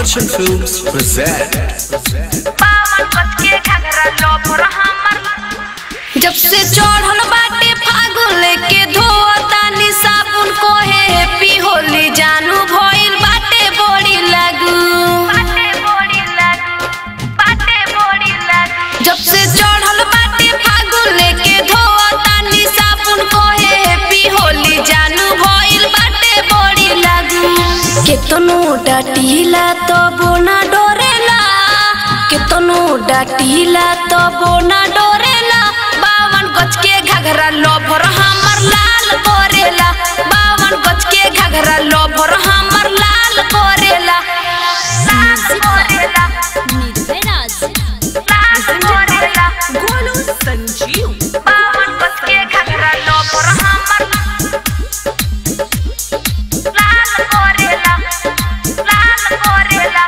Action Films present. पावन कच के घगरा लोभर हमर जब से चढ़ल बाटे फागुन लेके धोतानी साबुन कोहे हैप्पी होली जानू भइल बाटे बड़ी लागू बाटे बड़ी लागू बाटे बड़ी लागू जब से चढ़ल बाटे फागुन लेके धोतानी साबुन कोहे हैप्पी होली जानू भइल बाटे बड़ी लागू केतनो डाटीला तो बोना डोरेला केतनो डाटीला तो बोना डोरेला बावन गज के घगरा लोभर हमर लाल कोरेला बावन गज के घगरा लोभर हमर लाल कोरेला लाल कोरेला लाल कोरेला गोलू संजीव बावन गज के घगरा लोभर हमर लाल कोरेला लाल कोरेला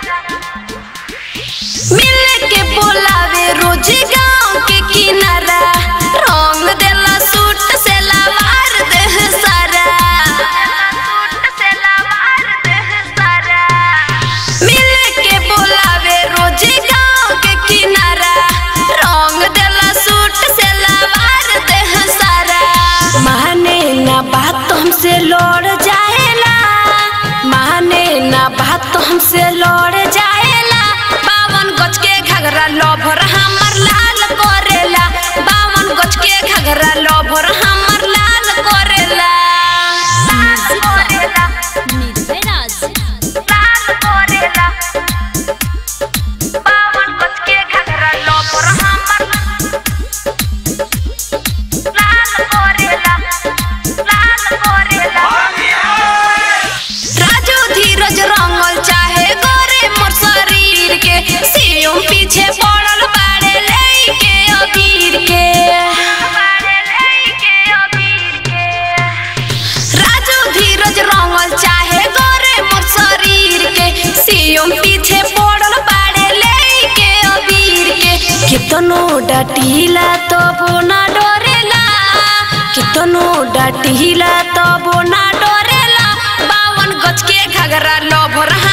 मिल के बोलावे रोज गांव के किनारा रंग देला सूट से लावार देह सारा सूट से लावार देह सारा मिल के बोलावे रोज गांव के किनारा रंग देला सूट से लावार देह सारा माने ना बात हमसे लड़ जाएला माने ना बात हमसे लड़ जाएला बावन गज के घगरा लोभर हमर लाल करेला बावन गज के घगरा लोभर हमर लाल करेला लाल करेला लाल करेला बावन गज के घगरा लोभर हमर लाल करेला लाल करेला राजू धीरज रंगल चाहे गोरे मोर शरीर के सियों पीछे पड़ल बाड़े लेके अबीर के बाड़े लेके अबीर के राजू धीरज रंगल चाहे गोरे मोर शरीर के सियों पीछे पड़ल बाड़े लेके अबीर के कितनो डाटीला तो बोना डरेला कितनो डाटीला तो बोना डरेला बावन गज के घगरा लोभर